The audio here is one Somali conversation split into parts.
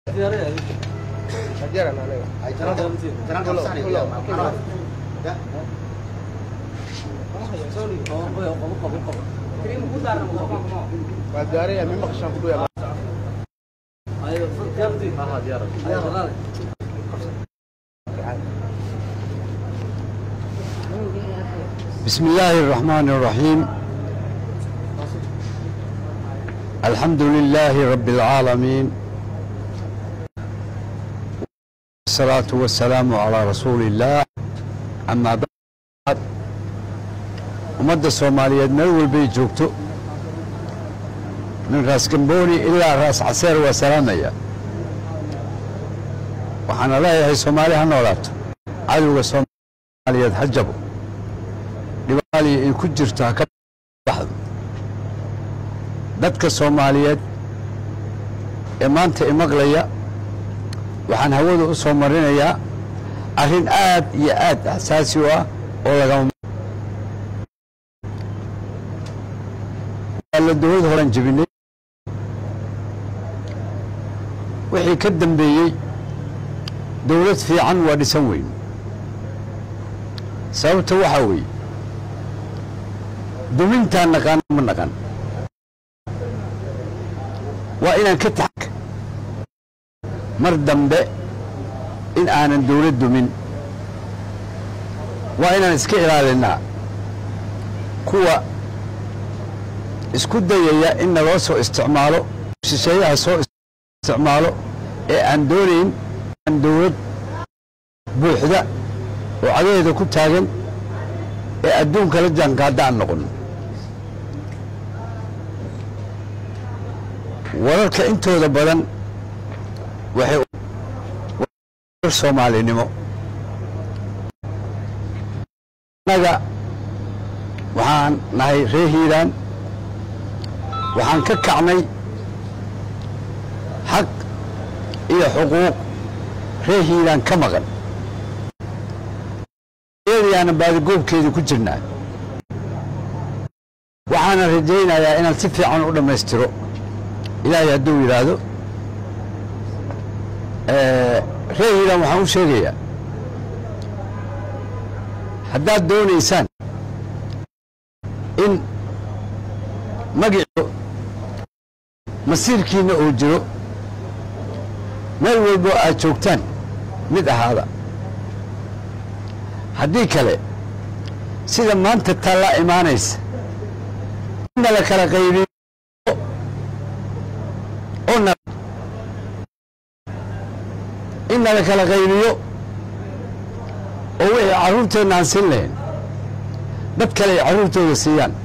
Ajaran anaga. Jangan kamu sana dia, marah. Ya. Magari ya memang kesang kudu ya. بسم الله الرحمن الرحيم الحمد لله رب العالمين والصلاة والسلام على رسول الله أما بعد ummadda soomaaliyeed meel walbay joogto min raas gambooni ilaa raas caseer waa salaamaya waxaana leeyahay soomaali ha noolaato cadowga soomaaliyeed ha jabo dhibaaliya ay ku jirto ha ka baxdo dadka soomaaliyeed ee maanta imaqlaya waxaan hawada u soo marinayaa arrin aad iyo aad xasaasi u ah oo lagama la dowlad horan jebinay wixii ka dambeeyey dowlad fiican waa dhisan weyn sababta waxaa weeye dumintaan naqaan ma naqan waa inaan ka taxak mar dambe in aanan dowlad dumin waa inaan iska ilaalinnaa kuwa isku dayaya in naloo soo isticmaalo shisheeyaha soo isticmaalo ee aan doonayn aan dowlad buuxda oo cadaheeda ku taagan ee adduunka la jaankaadda aan noqon wararka intooda badan waxay soomaalinimo annaga waxaan nahay reer hiiraan waxaan ka kacnay xaq iyo xuquuq reer hiiraan ka maqan eedayaana baadigoobkeedii ku jirnaa waxaana rajaynayaa inaan si fiican u dhammaystiro ilaahay hadduu yidhaahdo reer hiiraan waxaan u sheegayaa haddaad doonaysaan in magico masiirkiinna oo jiro meel walboo aad joogtaan mid ahaada haddii kale sida maanta taallaa imaanaysa inna la kala qaybiyo oo inna la kala qaybiyo oo wixii carruurteenna aan siin lahayn dad kale ay carruurtooda siiyaan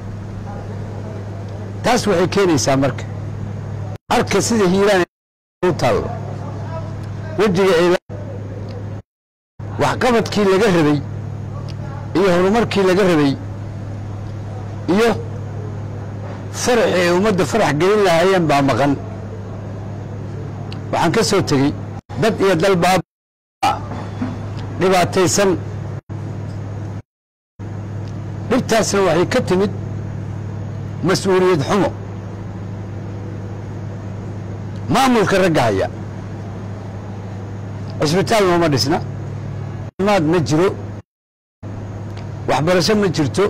taas waxay keenaysaa marka arka sida hiiraan u taallo wejiga ay waxqabadkii laga rabay iyo horumarkii laga rabay iyo faraxi ay ummadda farax gelin lahaayeen baa maqan waxaan ka soo tegey dad iyo dal baaba dhibaataysan dhibtaasna waxay ka timid mas-uuliyad xumo maamulka ragga haya cisbitaal nooma dhisna maad ma jiro waxbarasho ma jirto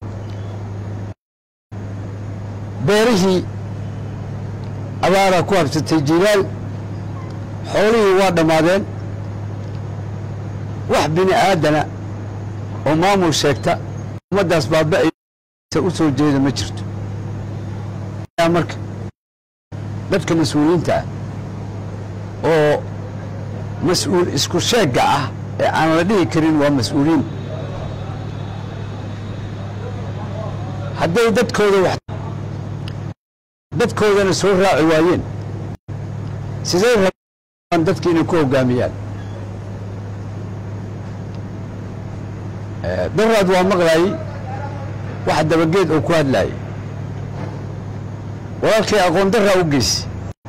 beerihii abaaraa ku habsatay jilaal xoolihii waa dhammaadeen wax bini aadana oo maamul sheegta ummaddaas baaba'aysa u soo jeeda ma jirto marka dadka mas-uuliyiinta ah oo mas-uul isku sheegga ah ee aan la dhihi karin waa mas-uuliyiin hadday dadkooda wax dadkoodana soo raaci waayeen sidee rabaan dadka inay ku hoggaamiyaan daraad waa maqlaayey wax dabageed oo ku hadlaayay walaalkay aqoon daraa u geysi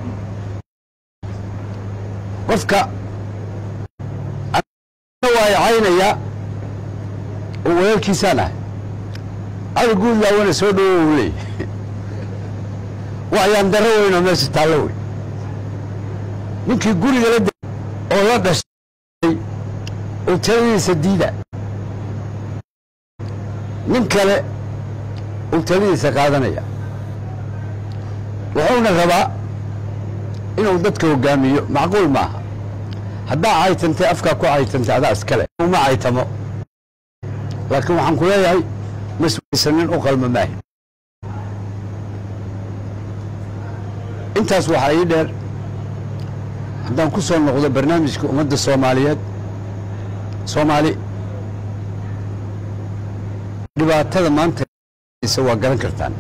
qofka waayacaynayaa oo walaalkiisaan ah cali guud laawana soo dhowo u leeyay waxyaan darro weynoo meesha taallo wey ninkii guriga la de oo la dhashay oo taladiisa diida nin kale uu taladiisa qaadanaya wuxuuna rabaa inuu dadka hogaamiyo macquul maaha haddaa caytantay afkaa ku caytantay adaa iskale uma caytamo laakiin waxaan ku leeyahay mas-uulsanin u qalma maahi intaas waxaa ii dheer haddaan ku soo noqdo barnaamijka ummadda soomaaliyeed soomaali dhibaatada maanta waa garan kartaan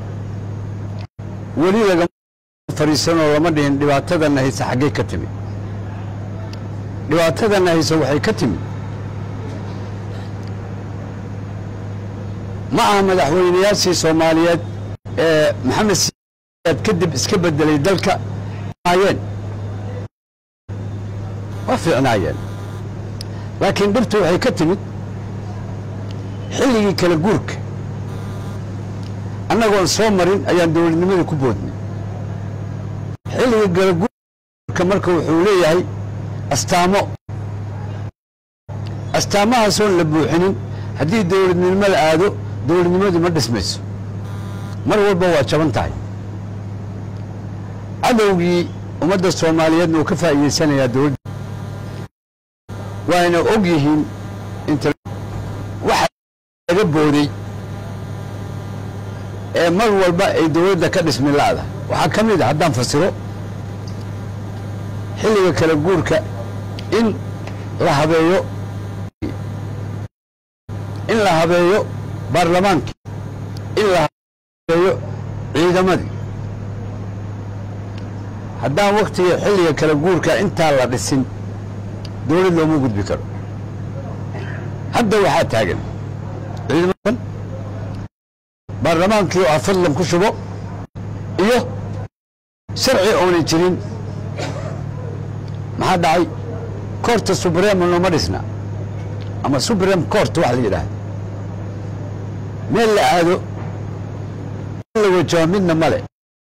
weli lagama fariisanoo lama dhihin dhibaatadanna hayse xaggay ka timid dhibaatadanna hayse waxay ka timid ma aha madaxweynayaashii soomaaliyeed ee maxamed siyaad kadib iska bedelay dalka ayeen waa fiicnaayeen laakiin dhibtu waxay ka timid xilligii kala guurka annagoon soo marin ayaan dowladnimadii ku boodnay xilligii kala guurka marka wuxuu leeyahay astaamo astaamahaasoon la buuxinin haddii dowladnimo la aado dowladnimadu ma dhismayso mar walba waa jaban tahay cadowgii ummadda soomaaliyeedna uu ka faa'iidaysanayaa dowladda waayna og yihiin inta waxa laga booday ee mar walba ay dowladda ka dhismi la'da waxaa ka mid a haddaan fasiro xilliga kala guurka in la habeeyo in la habeeyo baarlamaankii in la habeeyo ciidamadii haddaan wakhtiga xilliga kala guurka intaa la dhisin dowlad looma gudbi karo hadda waxaa taagan ciidamadan baarlamaankii oo ah fadlan ku shubo iyo sharci oonan jirin maxaa dhacay koorta subrema nooma dhisna ama subrem court wax la yidhaahda meel la aado la wajaho midna male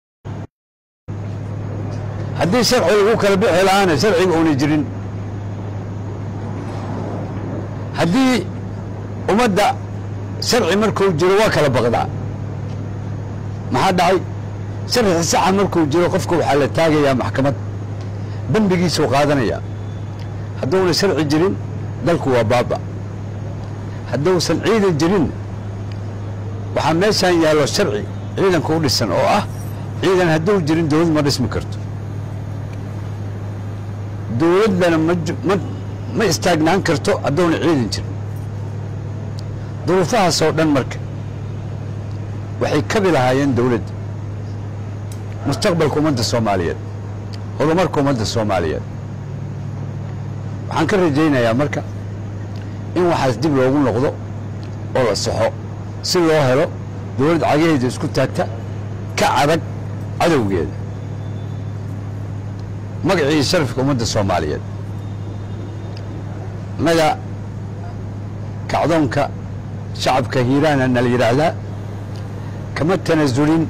haddii sharci lagu kala bixi lahaana sharciga oona jirin haddii ummadda sharci markuu jiro waa kala baqdaa maxaa dhacay sharci saxa markuu jiro qofka waxaa la taagayaa maxkamad dembigiisuu qaadanayaa hadduuna sharci jirin dalku waa baaba hadduusan ciidan jirin waxaa meeshaan yaallo sharci ciidanka u dhisan oo ah ciidan hadduu jirin dowlad ma dhismi karto dowladdana ma ma istaagnaan karto hadduuna ciidan jirin duruufahaasoo dhan marka waxay kabi lahaayeen dowladda mustaqbalka ummadda soomaaliyeed horumarka ummadda soomaaliyeed waxaan ka rajaynayaa marka in waxaas dib loogu noqdo oo la saxo si loo helo dowladd cagaheeda isku taagta ka adag cadowgeeda magacii sharafka ummadda soomaaliyeed innaga kacdoonka shacabka hiiraana na la yidhaahdaa kama tanasulin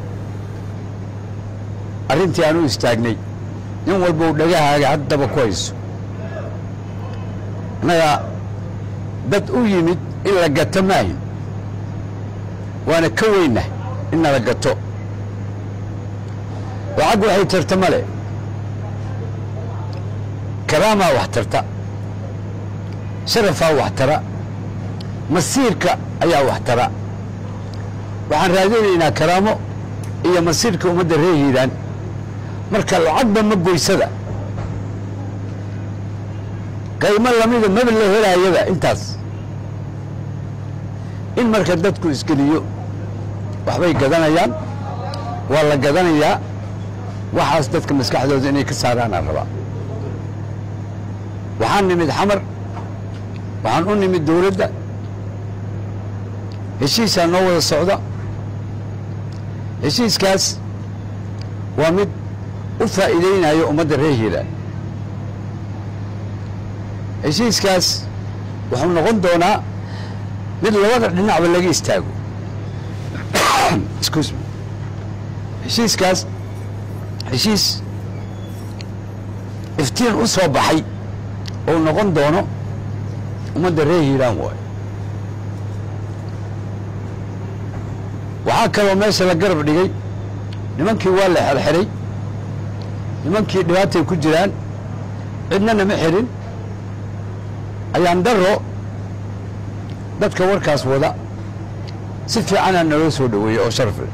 arrintii aan u istaagnay nin walba u dhagahaaga haddaba ku hayso innaga dad u yimid in la gato maahin waana ka weynah in nala gato lacag waxay tarta male karaamaa wax tarta sharafaa wax tara masiirka ayaa wax tara waxaan raadinaynaa karaamo iyo masiirka ummadda reer hiiraan marka lacagba ma goysada qaymo lamida maba la helaayaba intaas in marka dadku isgeliyo waxbay gadanayaan waa la gadanayaa waxaas dadka maskaxdooda inay ka saaraanaan rabaa waxaan nimid xamar waxaan u nimid dowladda heshiisaa noo wada socda heshiiskaas waa mid u faa'iidaynayo ummadda reer hiiraan heshiiskaas wuxuu noqon doonaa mid labada dhinacba laga istaago excuse me heshiiskaas heshiis iftiin u soo baxay oo noqon doono ummadda reer hiiraan waayo waxaa kaloo meesha la garab dhigay nimankii waa la xerxiray nimankii dhibaatay ku jiraan cidnana ma xirin ayaan daro dadka warkaas wada si fiicanaa naloo soo dhoweeyey oo sharaf leh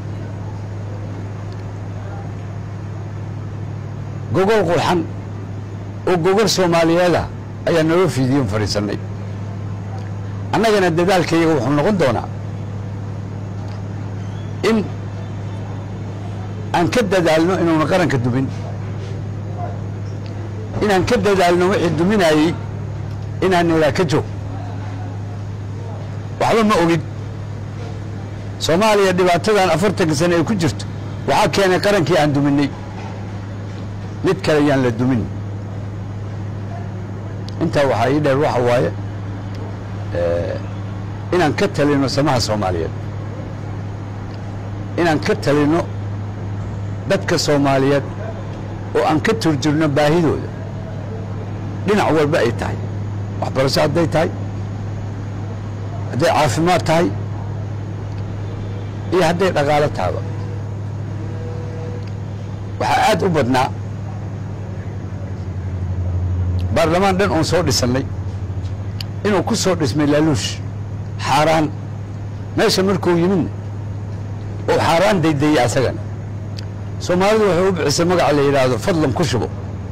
gogol qurxan oo gogol soomaaliyeeda ayaa naloo fiidiyon fadhiisannay annagana dadaalkayaga wuxuu noqon doonaa in aan ka dadaalno inuuna qaranka dumin inaan ka dadaalno wixii duminayey inaan nidhaa ka joog waxba ma ogin soomaaliya dhibaatadan afartanka sane ay ku jirto waxaa keenay qarankii aan duminay mid kale yaan la dumin intaa waxaa ii dheer waxa waaye inaan ka talino samaha soomaaliyeed inaan ka talino dadka soomaaliyeed oo aan ka turjurno baahidooda dhinac walba ay tahay waxbarasho hadday tahay hadday caafimaad tahay iyo hadday dhaqaalo tahaba waxaa aad u badnaa baarlamaan dhan oon soo dhisannay inuu ku soo dhismay laaluush xaaraan meesha markuu yimidna oo xaaraan daydayey asagana soomaalidu waxay u bixisay magaca la yidhaahdo fadlan ku shubo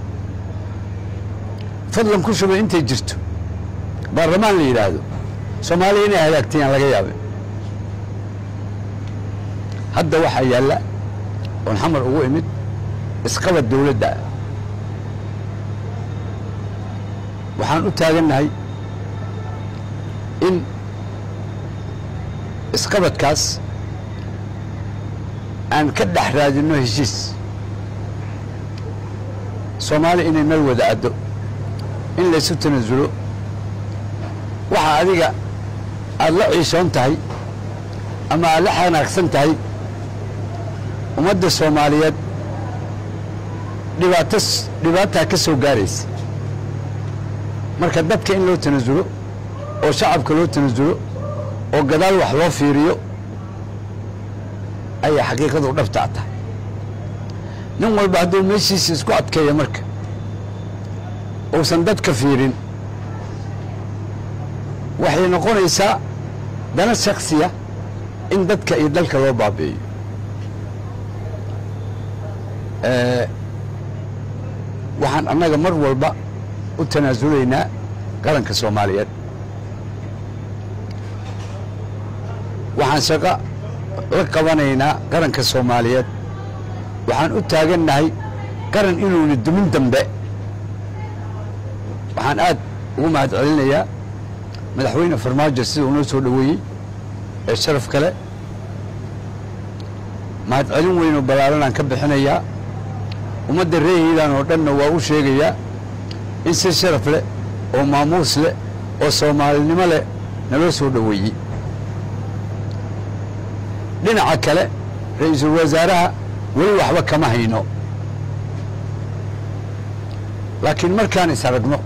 fadlan ku shubo intay jirto baarlamaan la yidhaahdo soomaaliya inay hagaagtayaan laga yaabe hadda waxaa yaalla oon xamar ugu imid isqabad dawladda ah waxaan u taagannahay in isqabadkaas aan ka dhex raadinno heshiis soomaali inay meel wada addo in laysu tanasulo waxa adiga aada la ciishoon tahay ama aad la xanaagsan tahay ummadda soomaaliyeed dhibaato dhibaataa ka soo gaaraysa marka dadka in loo tanasulo oo shacabka loo tanasulo oo gadaal wax loo fiiriyo ayaa xaqiiqadu dhabtaa tahay nin walba hadduu meeshiisa isku adkeeya marka uusan dadka fiirin waxay noqonaysaa dana shaksiya in dadka iyo dalka loo baabi'iyo waxaan annaga mar walba u tanaasulaynaa qaranka soomaaliyeed waxaan shaqo la qabanaynaa qaranka soomaaliyeed waxaan u taagannahay qaran inuuna dumin dambe waxaan aad ugu mahad celinayaa madaxweyne farmaajo sida unoo soo dhoweeyey ee sharaf kale mahad celin weyn oo ballaaranaan ka bixinayaa ummadda reer hiilaan oo dhanna waa u sheegayaa in si sharaf leh oo maamuus leh oo soomaalinimo leh naloo soo dhoweeyey dhinaca kale ra-iisul wasaaraha weli waxba kama hayno laakiin markaan is aragno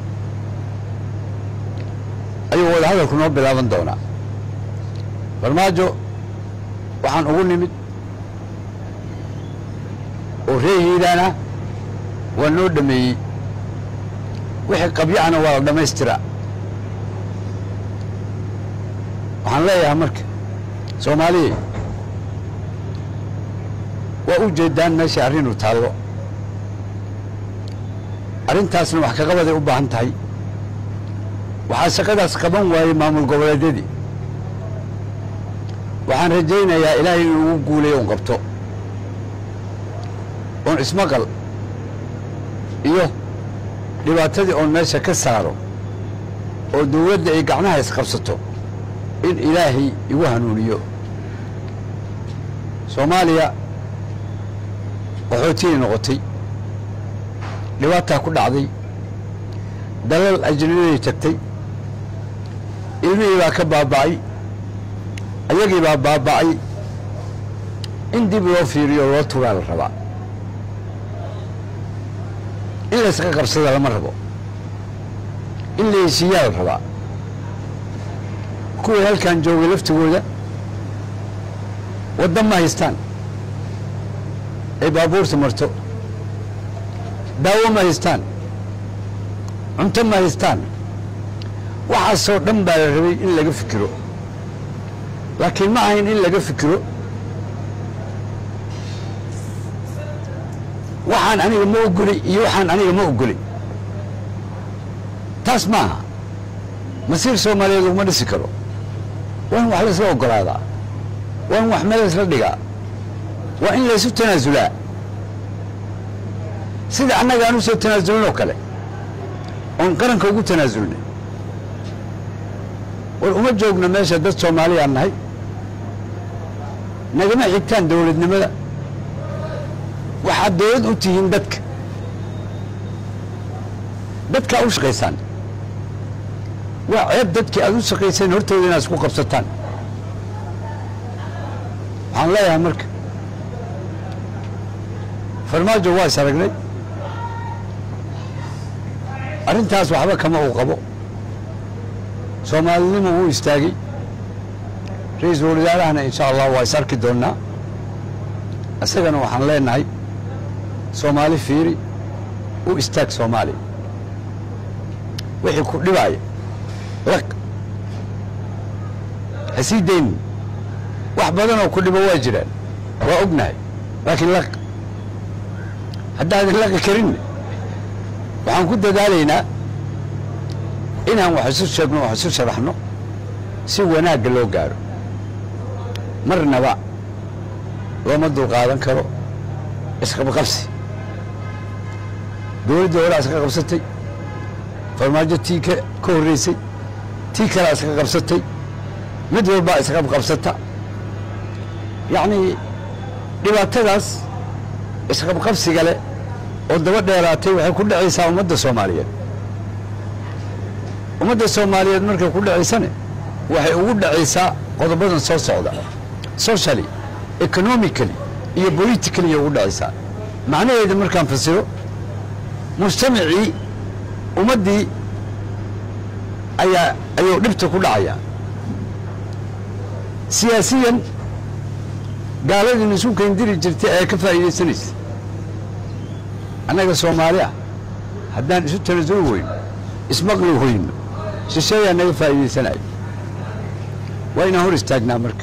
ayuu wadahadalku noo bilaaban doonaa farmaajo waxaan ugu nimid oo reer hiilaana waa noo dhameeyey wixii qabyacana waa la dhammaystiraa waxaan leeyahay marka soomaaliya waa u jeedaan meesha arrinu taallo arrintaasna wax kaqabaday u baahan tahay waxaa shaqadaas qaban waayey maamul goboleedyadii waxaan rajaynayaa ilaahay inuu ugu guulayo un qabto oon ismaqal iyo dhibaatadii oon meesha ka saaro oo dawladda ay gacnaha isqabsato in ilaahay igu hanuuniyo soomaaliya qaxootiyay noqotay dhibaataa ku dhacday dalal ajnabiday tagtay ilmihii baa ka baaba'ay ayagii baa baaba'ay in dib loo fiiriyo loo tugaa la rabaa in laysaga qabsada lama rabo in la heshiiyaa la rabaa kuwii halkan joogay laftigooda waddan ma haystaan ay baabuurta marto daawo ma haystaan cunto ma haystaan waxaasoo dhan baa la rabay in laga fikiro laakiin ma ahayn in laga fikiro waxaan aniga ma ogoli iyo waxaan aniga ma ogoli taas ma aha masiir soomaaliyeed laguma dhisi karo waa in wax laysla ogolaadaa waa in wax meel laysla dhigaa waa in laysu tanaasulaa sida annaga aan u soo tanaasulin oo kale oon qaranka ugu tanaasulnay war uma joogno meesha dad soomaaliyaan nahay nagama xigtaan dowladnimada waxaad dowlad u tihiin dadka dadkaa u shaqaysaan waa ceeb dadkii aad u shaqayseen hortooda inaad isku qabsataan waxaan leeyahay marka farmaajo waa is aragnay arrintaas waxba kama uu qabo soomaalinimo wuu istaagay ra-iisul wasaarahana insha allah waa is arki doonnaa isagana waxaan leenahay soomaali fiiri u istaag soomaaliya wixii ku dhibaaya laq ha sii daynin wax badanoo ku dhibo waa jiraan waa ognahay laakiin laq haddaadan laqi karinne waxaan ku dadaalaynaa inaan wax isu sheegno wax isu sharaxno si wanaagga loo gaaro marnaba looma dulqaadan karo isqabqabsi dowladda horaa iska qabsatay farmaajo tii ka ka horreysay tii kalea iska qabsatay mid walbaa isqabqabsata yacnii dhibaatadaas isqabqabsiga leh oo daba dheeraatay waxay ku dhacaysaa ummadda soomaaliyeed ummadda soomaaliyeed markay ku dhacaysane waxay ugu dhacaysaa qodobadan soo socda socially economically iyo politically ugu dhacaysaa macnaheeda markaan fasiro mujtamacii ummaddii ayaa ayuu dhibta ku dhacayaa siyaasiyan gaaladii isu keendiri jirtay ayaa ka faa'iidaysanaysa annaga soomaali ah haddaan isu tanasuli weyno ismaqli weyno shisheeyaa naga faa'iidaysanayo waa inaan hor istaagnaa marka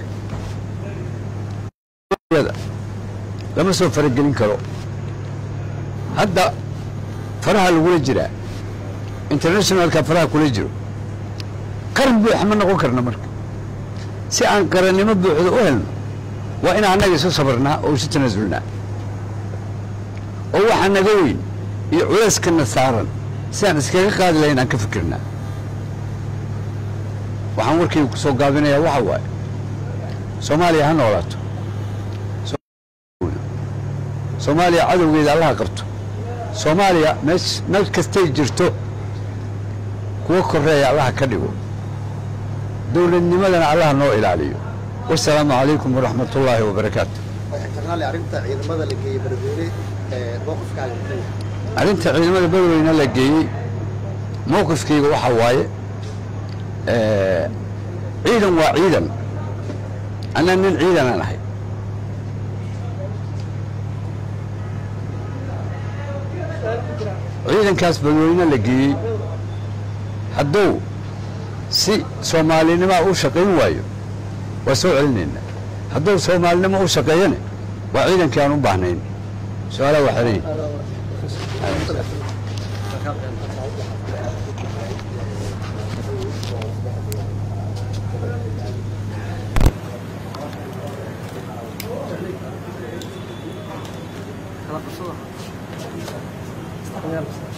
lama soo faragelin karo hadda faraha lagula jiraa internationalka faraha kula jiro qaran buuxa ma noqon karna marka si aan qarannimo buuxda u helno waa inaan annaga isu sabarnaa oo isu tanaasulnaa oo waxaa naga weyn iyo culeyskana saaran si aan iskaga qaadi lahayn aan ka fikirnaa waxaan warkayga ku soo gaabinayaa waxa waaye soomaaliya ha noolaato soomaaliya cadowgeeda allaha qabto soomaaliya meesh meel kastay jirto kuwa koreeya allaha ka dhigo dowladnimadana allaha noo ilaaliyo wasalaamu calaykum waraxmat ullaahi wabarakaatu internaale arrinta ciidamada la geeyey berbere ee mowqifkaaga muxuu yahay arrinta ciidamada badweyne la geeyey mowqifkayga waxaa waaye ciidan waa ciidan anna nin ciidanaan ahay ciidankaas badweyne la geeyey hadduu si soomaalinimaa u shaqayn waayo waa soo celinaynaa hadduu soomaalinimo u shaqeeyane waa ciidankii aan u baahnayn su-aalaha waa xeran yihin Kala qabsada.